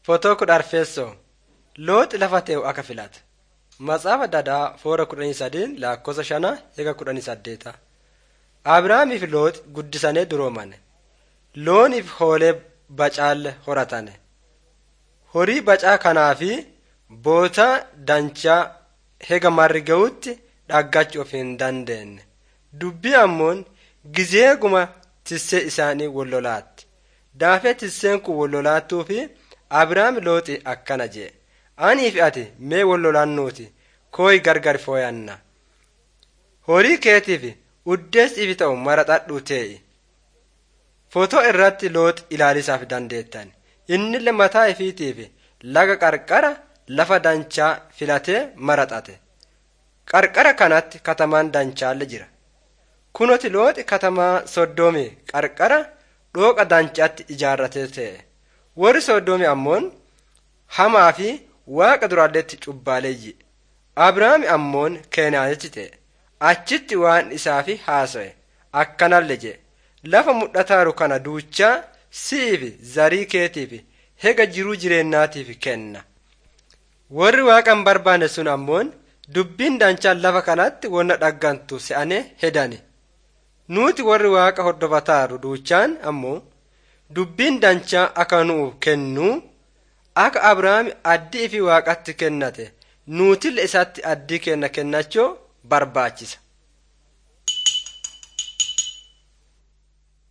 Footoo kudha arfeessoo Looxi lafa tee'u akka filate. Matsaafa Dadaa foora kudhanii sadiin lakkoofsa shana eega kudhanii saddeeta. Abrahaamiif Looxi guddisanii duroomane. Looniif hoolee bacaalle horatane. Horii bacaa kanaa fi bootaa danchaa hega marri ga'utti dhaggachuuf hin dandeenye. Dubbii ammoon gizeeguma tissee isaanii wallolaatti. Daafee tisseen kun wallolaattuu fi Abrahaam Looxi akkana jee. Anii fi ati mee wallolaannuuti kooyi gargar fooyanna. Horii keetiif uddeessiif ta'u maraxadhuu tee'i. Footoo irratti Looxi ilaalisaaf dandeettan. Innillee mataa ifiitiif laga qarqara lafa danchaa filatee maraxate. Qarqara kanatti katamaan dancaalle jira. Kunoti Looxi katamaa Soddoomii qarqara dhooqa dancaatti ijaarratee ta'e. Warri Soddoomii ammoon hamaa fi waaqa duraalleetti cubbaaleeyyi. Abrahaam ammoon Keenaanitti ta'e. Achitti waan isaafi haasa'e. Akkanallee jee. Lafa mul'ataaru kana duuchaa si'iif zarii keetiif hega jiruu jireenyaatiif kenna. Warri waaqa hin barbaanne sun ammoon dubbiin danchaan lafa kanatti wanna dhaggantu se'anee hedani. Nuti warri waaqa hordofataaru duuchaan ammoo dubbiin danchaa akka nuuf kennu akka Abrahaam addii fi waaqatti kennate nuutille isatti addii kenna kennachuu barbaachisa.